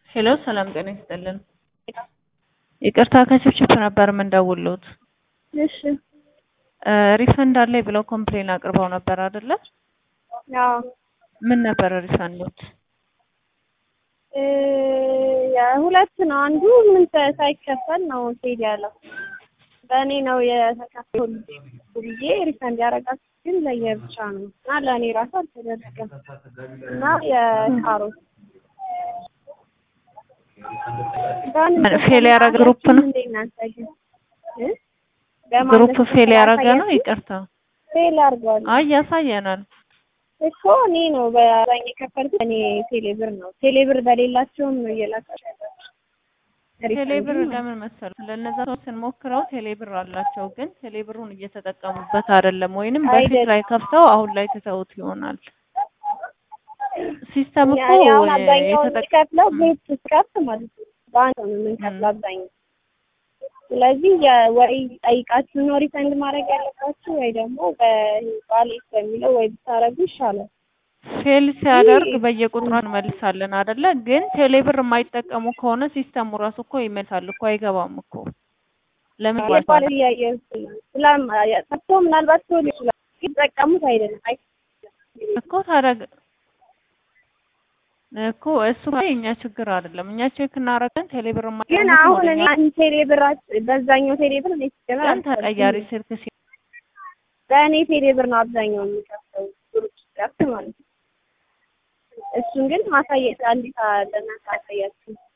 ሄሎ ሰላም ጤና ይስጥልን። ይቅርታ ከችፕችፕ ነበር የምንደውልዎት። እሺ ሪፈንድ አለኝ ብለው ኮምፕሌን አቅርበው ነበር አይደለ? አዎ ምን ነበር ሪፈንዶት? እ የሁለት ነው። አንዱ ምን ተ- ሳይከፈል ነው ሄድ ያለው በእኔ ነው የተከፈሉ ብዬ ሪፈንድ ያደረጋችሁ ግን ለየብቻ ነው እና ለእኔ ራሱ አልተደረገም እና የካሮት ፌል ያደረገ ግሩፕ ነው? እንዴ እናንተ ግን እ? ግሩፕ በማለት ፌል ያደረገ ነው? ስላሳያችሁ ይቅርታ። ፌል አድርጓል አይ ያሳየናል። እኮ እኔ ነው በአብዛኛው የከፈልኩት እኔ ቴሌብር ነው ቴሌብር በሌላቸውም ነው እየላካችሁ ያላችሁ ቴሌብር ሪፈንድ ለምን መሰሉ ለእነዛ ሰዎች ስንሞክረው ቴሌብር አላቸው፣ ግን ቴሌብሩን እየተጠቀሙበት አይደለም፣ ወይንም በፊት አይደለም። ላይ ከፍተው አሁን ላይ ትተውት ይሆናል። ሲስተም እኮ እኔ አሁን አብዛኛውን የተጠቀ የምከፍለው ቤት ስከፍት ማለት ነው በአንድ ነው የምንከፍለው አብዛኛው። ስለዚህ የ- ወይ ጠይቃችሁ ነው ሪፈንድ ማድረግ ያለባችሁ ወይ ደግሞ በዋሌት በሚለው ወይ ብታረጉ ይሻላል። ፌል ሲያደርግ በየቁጥሩ እንመልሳለን አይደለ? ግን ቴሌብር የማይጠቀሙ ከሆነ ሲስተሙ ራሱ እኮ ይመልሳል እኮ አይገባም እኮ ለምን የባለ ይባላል? ጥያቄ ስላም ጠፍቶ ምናልባት ሰው ይችላል ግን ጠቀሙት አይደለም አይ እኮ ታዲያ እኮ እሱ እኮ የእኛ ችግር አይደለም። እኛ ቼክ እናደርገን ቴሌብር ግን የማይጠቀሙ አሁን ከሆነ እኔ እኛ አንድ ቴሌብር በዛኛው ቴሌብር እኔ ሲጀመር ቀን አልከፍልም። ተቀያሪ ስልክ ሲ በእኔ ቴሌብር ነው አብዛኛው የሚከፍለው ግሩፕ ስከፍት ማለት ነው። እሱን ግን ማሳየት አንዲት ለእናንተ አሳያችሁ